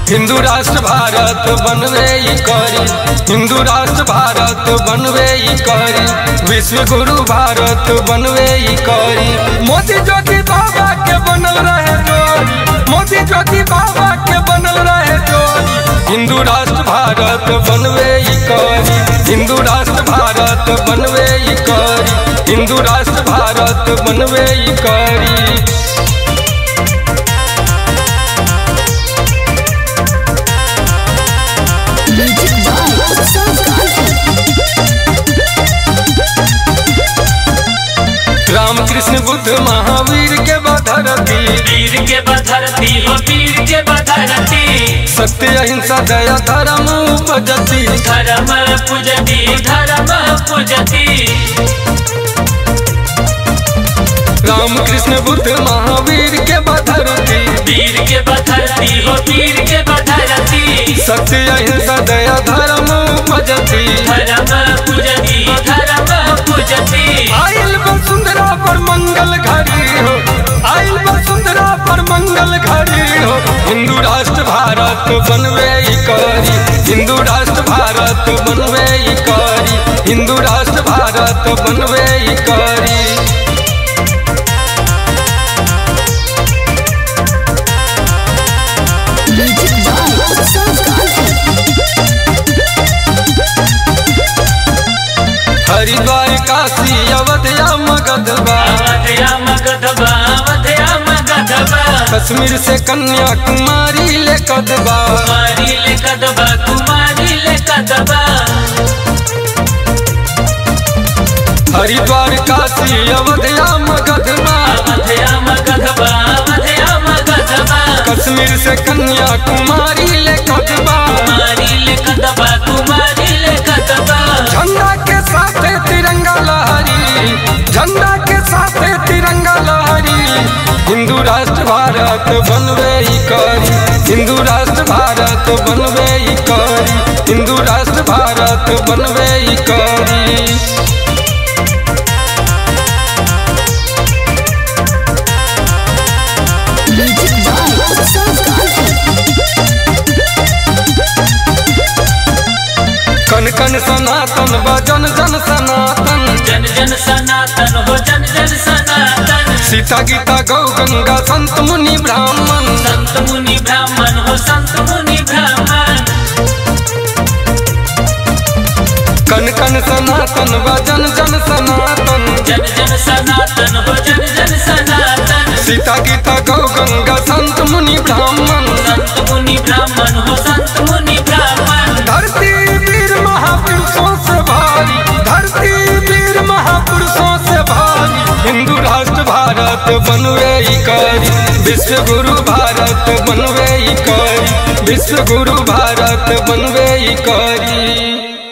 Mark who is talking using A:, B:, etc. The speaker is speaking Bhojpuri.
A: हिंदू राष्ट्र भारत बनवे ई करी हिंदू राष्ट्र भारत बनवे ई करी विश्व गुरु भारत बनवे ई करी मोदी ज्योति बाबा के बनल रहे जोड़ी मोदी ज्योति बाबा के बनल रहे जोड़ी हिंदू राष्ट्र भारत बनवे ई करी हिंदू राष्ट्र भारत बनवे ई करी हिंदू राष्ट्र भारत बनवे ई करी
B: Music by Utsav Gandhi.
A: Ram Krishna Buddha Mahavir के बधरती
C: वीर के बधरती हो वीर के बधरती
A: सत्य अहिंसा दया धर्म उपजती
C: धर्म पूजती धर्म पूजती
A: राम कृष्ण बुद्ध महावीर के बधरती
C: वीर के बधरती हो वीर के बधरती
A: सत्य अहिंसा दया धर्म उपजती
C: धर्म पूजती धर्म पूजती
A: आइल वसुंधरा पर मंगल घड़ी हो आइल वसुंधरा पर मंगल घड़ी हो हिंदू राष्ट्र भारत बनवे ई करी हिंदू राष्ट्र भारत बनवे ई करी हिंदू राष्ट्र भारत बनवे ई करी
B: Music by Utsav Gandhi.
A: Haridwar Kashi अवधिया मगधबा
C: अवधया मगधबा अवधया मगधबा
A: Kashmir से कन्याकुमारी ले कदबा
C: कुमारी ले कदबा कुमारी ले कदबा
A: हरिद्वार काशी अवधिया मगधबा
C: अवधया मगधबा अवधया मगधबा
A: कश्मीर से कन्याकुमारी ले कदबा
C: कुमारी ले कदबा कुमारी ले कदबा
A: झंडा के साथ तिरंगा लहरी झंडा के साथ तिरंगा लहरी हिंदू राष्ट्र भारत बनवे ई करी हिंदू राष्ट्र भारत बनवे ई करी हिंदू राष्ट्र भारत बनवे ई करी
B: Music by Utsav Gandhi.
A: कन कन सनातन बजन जन सनातन
C: जन जन सनातन हो जन जन सनातन
A: सीता गीता गौ गंगा संत मुनि ब्राह्मण
C: संत मुनि ब्राह्मण हो संत मुनि ब्राह्मण
A: कन कन सनातन बजन जन सनातन
C: जन जन सनातन हो जन जन सनातन
A: सीता गीता गौ गंगा संत मुनि ब्राह्मण
C: संत मुनि ब्राह्मण हो संत मुनि ब्राह्मण
A: धरती वीर महापुरुषों से भारी धरती वीर महापुरुषों से भारी हिंदू राष्ट्र भारत बनवे ई करी विश्व गुरु भारत बनवे ई करी विश्व गुरु भारत बनवे ई करी